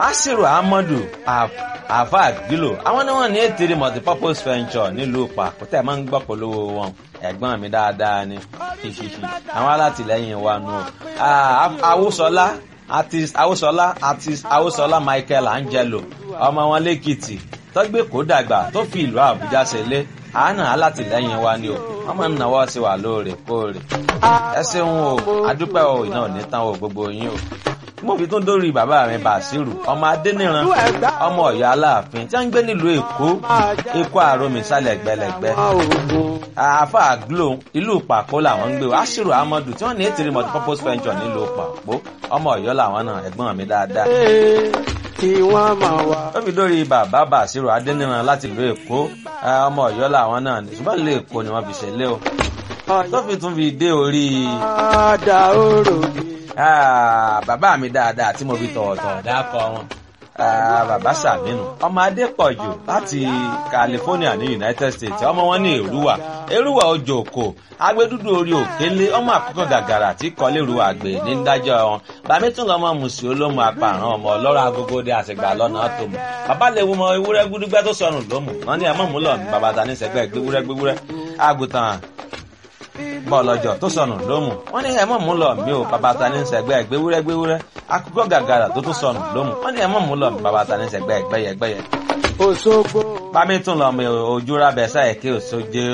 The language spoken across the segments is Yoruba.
asiru ahmadu afa gilo àwọn ni wọn ní ètèrè multipurpose venture nílùú pàkútẹ máa ń gbọ́ polówó wọn ẹ̀gbọ́n mi dáadáa ni ṣíṣíṣí àwọn alátìlẹ́yìn wa nù awúsọlá artist awúsọlá artist awúsọlá michael angelo ọmọ wọn lẹ́kìtì tọ́gbé kó dàgbà tó fi ìlú àbújá ṣẹlẹ̀ àánà alátìlẹ́yìn wa ni o wọ́n máa ń náwó sí wa lóòrèkóòrè ẹ ṣeun o adúpẹ́ o iná ò ní tán o gbogbo yín o mo fi tún dórí bàbá mi bàṣírù ọmọ adẹniran ọmọ ọyọ aláàfin tí wọn ń gbé nílùú èkó èkó àròmì sálẹ gbẹlẹgbẹ àáfà glo ìlú pàpó làwọn ń gbé o aṣírù amadu tí wọn ní ètìrí multipurpose venture nílùú pàpó ọmọ ọyọ làwọn náà ẹgbọn mi dáadáa. kí wọ́n máa wá. ó fi dórí bàbá bàṣírù adẹniran láti ìlú èkó ọmọ ọyọ làwọn náà ṣùgbọ́n ìlú èkó ni wọ́n fi ṣẹlẹ̀ o tó fi tún fi dé orí. Ada orò mi. Ah, bàbá mi dáadáa tí mo fi tọ̀wọ̀tọ̀wọ̀ dákọ̀ wọn. Ah, bàbá sàmínú ọmọ adépọ̀jù láti california ní united states ọmọ wọn ní èrúwà èrúwà ojú òkò agbẹdúdú orí òkèlè ọmọ àkókò gàgàrà tí kọlẹ́rù àgbè ní dájọ́ wọn bàmí tún lọ́mọ mùsùlùmí olómù apààrọ̀ ọmọ ọlọ́rọ̀ agogo dé àṣegbà lọ́nà tó mọ̀ bàbá lè wo mọ ewúrẹ́ gbúdúgbẹ́ tó sọnù lómù wọn ní ẹ̀mọ́ múlọ̀ ní bàbá ta ní sẹ́gbẹ́ gbéwúrẹ́ gbéwúrẹ́ àgùntàn bọ́ọ̀lọ́jọ́ tó sọnù lómù wọ́n ní ẹ̀mọ́ mú lọ mí o bàbá ta ní sẹ́gbẹ́ gbéwúrẹ́ gbéwúrẹ́ akókò gàgàrà tó tún sọnù lómù wọ́n ní ẹ̀mọ́ mú lọ mí bàbá ta ní sẹ́gbẹ́ gbẹ́yẹ gbẹ́yẹ. Òṣogbo. bámi tún lọ mi ojú rábẹ sáyẹ kí òṣojú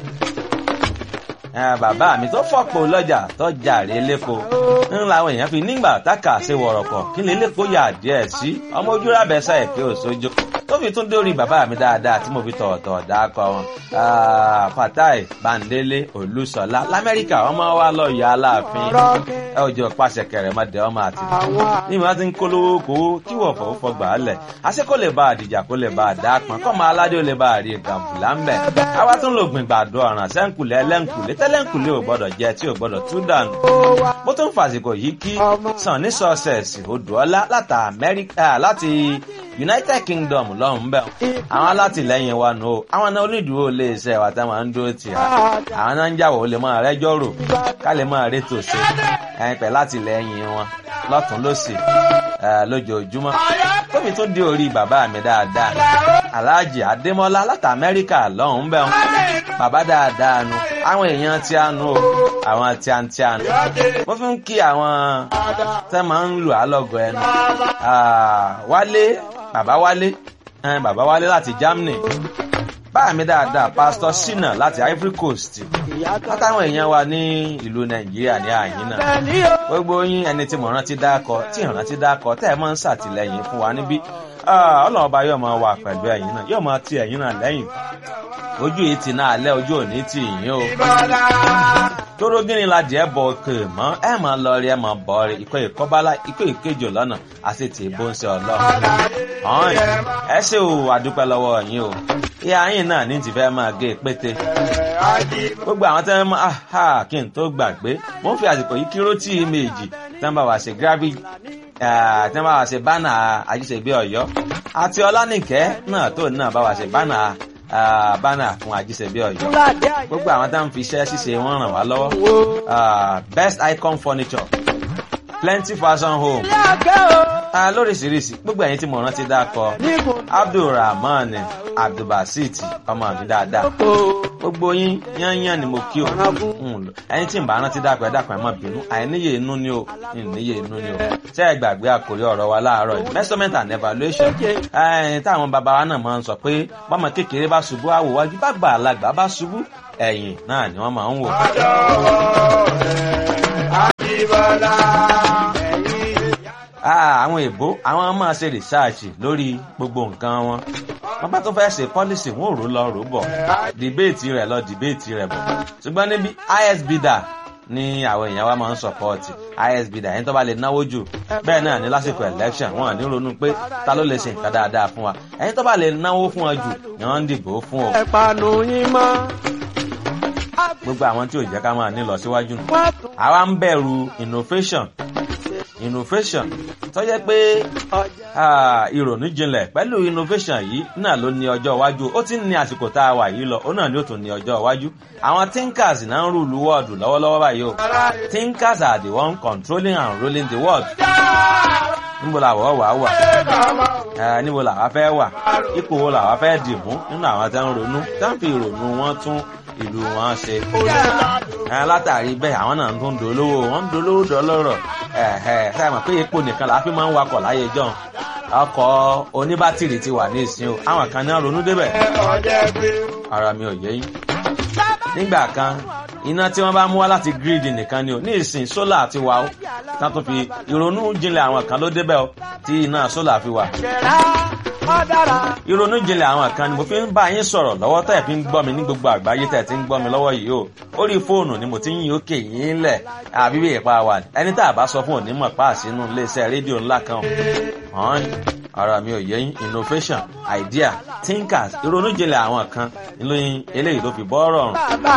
bàbá mi tó fọ́pọ̀ lọ́jà tó jàre lẹ́kọ̀ọ́ ń làwọn èèyàn fi nígbà táka ṣe wọ̀rọ̀kọ̀ kí lè lẹ́kọ̀ọ́ yà díẹ̀ sí ọmọ ojú rábẹ sáyẹ kí òṣojú tó fi tún dórí bàbá mi dáadáa tí mo fi tọ̀ọ̀tọ̀ dákọ̀ wọn. fatai bandele olùsọlá lamẹ́ríkà ọmọ wa lọ yọ aláàfin ẹ ò jọ pàṣẹ kẹrẹ mọdẹ ọmọ àti ní ìwà tí ń kólówó kówó kí wọ́n fọwọ́ fọgbà á lẹ̀ àṣẹ kó lè bá àdìjà kó lè bá àdá pọn kọ́ máa aládé ó lè bá àrí gàmbùlà ń bẹ̀. àwa tún lò gbìn gbàdo ọ̀ràn sẹ́ńkùlẹ̀ ẹlẹ́ńkùlẹ̀ tẹ́lẹ̀ńkùlẹ̀ ò gbọ́dọ̀ jẹ tí ò gbọ́dọ̀ tú dànù. mo tún fàsìkò yìí kí sàn ní sọ́ọ̀sẹ̀sì odòọ́lá láti united kingdom lọ́hùn bẹ́ẹ̀ àwọn alátìlẹyìn wa nù o àwọn náà onídùúró lè ṣe ẹ̀wà táwọn ń dúró tì á àwọn náà ń jàwọ̀ ó lè máa rẹ́jọ́ rò ká lè máa rétò ṣe ẹ̀yìn pẹ̀ látìlẹyìn wọn lọ́tún lọ́sì lójoojúmọ́ tóbi tó dé orí bàbá mi dáadáa aláàjì adémọ́lá láti amẹ́ríkà lọ́hùn bẹ́ẹ̀ bàbá dáadáa nu àwọn èèyàn tí a nu o àwọn tí a ń tí a nu mo fi ń kí àwọn tẹ́ máa ń lù á lọ́gọ̀ ẹnu wálé bàbá wálé bàbá wálé láti germany báà mi dáadáa pásítọ sinna láti ivory coast látàwọn èèyàn wa ní ìlú nàìjíríà ní àyín náà gbogbo yín ẹni tí mo rántí dákọ tí ìrántí dákọ tẹ́ ẹ máa ń ṣàtìlẹyìn fún wa níbí ọlọ́run ọba yóò máa wà pẹ̀lú ẹ̀yìn náà yóò máa ti ẹ̀yìn náà lẹ́yìn ojú yìí ti náà alẹ́ ojú òní ti yín o. tóró gíní la jẹ́ bọ̀ òkè mọ́ ẹ máa lọ rí ẹ máa bọ̀ rí ikọ̀ ìkọ́bálá ikọ̀ ìkejì lọ́nà àti tì í bó ń ṣe ọlọ́run. ọ̀hún ẹ ṣe o àdúpẹ́ lọ́wọ́ yín o. ìyá yín náà ní ti fẹ́ máa gé pété. gbogbo àwọn tẹ́ mọ́ àhà kí n tó gbàgbé mo ń fi àsìkò yìí kíró tí méjì tẹ́ ń bá wa ṣe gravity tẹ́ ń bá wa ṣe bánà àjíṣebí ọ̀yọ́ àti ọlánìkẹ́ náà tó náà bá wa ṣe bánà bánà fún àjíṣebí ọ̀yọ́ gbogbo àwọn tá à ń fi iṣẹ́ ṣíṣe wọn ràn wá lọ́wọ́ best icon furniture plenty fashion home lóríṣiríṣi gbogbo ẹ̀yin tí mo rántí dákọ abdulrahman abdulbasit ọmọ mi dáadáa gbogbo yín yányán ni mo kí o ẹyin tí n bá rántí dákọ ẹ dákọ ẹ má bínú àìníye inú ni o ìníye inú ni o ṣé ẹ gbàgbé àkórí ọ̀rọ̀ wa láàárọ̀ yìí measurement and evaluation táwọn bàbá wa náà máa ń sọ pé bọ́mọ kékeré bá ṣubú àwòwájú bá gbà alágbà bá ṣubú ẹ̀yìn náà ni wọ́n máa ń wò. Àjíbọ́lá. àwọn èbó àwọn máa ṣe rìsáàṣì lórí gbogbo nǹkan wọn wọn bá tó fẹ́ ṣe pọ́lísì wọn ò rò lọ rò bọ̀ dìbéètì rẹ̀ lọ dìbéètì rẹ̀ bọ̀ ṣùgbọ́n níbi isbda ní àwọn èèyàn wa máa ń sọpọ́ọ̀tì isbda ẹni tó bá lè náwó jù bẹ́ẹ̀ náà ní lásìkò election wọn ní ronú pé ta ló lè ṣe nǹkan dáadáa fún wa ẹni tó bá lè náwó fún ọ jù ni wọ́n ń dìbò fún o. ẹ panu yín mọ́. gbogbo àwọn tí ò jẹ́ ká máa ní lọ síwájú nù. àwa ń bẹ̀rù innovation innovation tó jẹ́ pé ìrònú jinlẹ̀ pẹ̀lú innovation yìí náà ló ní ọjọ́ iwájú ó ti ń ní àsìkò tá a wà yìí lọ ó náà ni ó tún ní ọjọ́ iwájú àwọn thinkers náà ń rúlu wọ́ọ̀dù lọ́wọ́lọ́wọ́ báyìí o thinkers are the one controlling and ruling the world níbo làwọ̀ wà wà ẹ níbo làwa fẹ́ wà ipò wo làwa fẹ́ dì mú nínú àwọn tí wọ́n ronú tí wọ́n fi ìrònú wọn tún ìlú wọn ṣe. ẹ látàrí bẹ́ẹ̀ àwọn náà tún ń dolówó wọ́n ń dolówó dọ́lọ́rọ̀ ẹ ẹ sáyẹn mọ̀ pé epo nìkan làá fi máa ń wakọ̀ láyé jọ́n ọkọ̀ oníbátìrì ti wà ní ìsìn o àwọn kan náà ronú débẹ̀ ara mi ò yé yín. nígbà kan iná tí wọ́n bá mú wá láti gírídì nìkan ni o ní ìsìn sólà ti wà ó tán tó fi ìrònú jinlẹ̀ àwọn kan ló débẹ̀ o tí iná sólà fi wà. ìrònú jinlẹ̀ àwọn kan ni mo fi ń bá yín sọ̀rọ̀ lọ́wọ́ tẹ̀ fi ń gbọ́ mi ní gbogbo àgbáyé tẹ̀ ti ń gbọ́ mi lọ́wọ́ yìí o orí fóònù ni mo ti ń yín òkè yín lẹ̀ àbí bí ìpa wà ẹni tá a bá sọ fún onímọ̀ páàsínú iléeṣẹ́ rédíò ńlá kan hàn ara mi ò yé yín innovation idea thinkers ìrònú jinlẹ̀ àwọn kan ìlóyin eléyìí ló fi bọ́ rọrùn.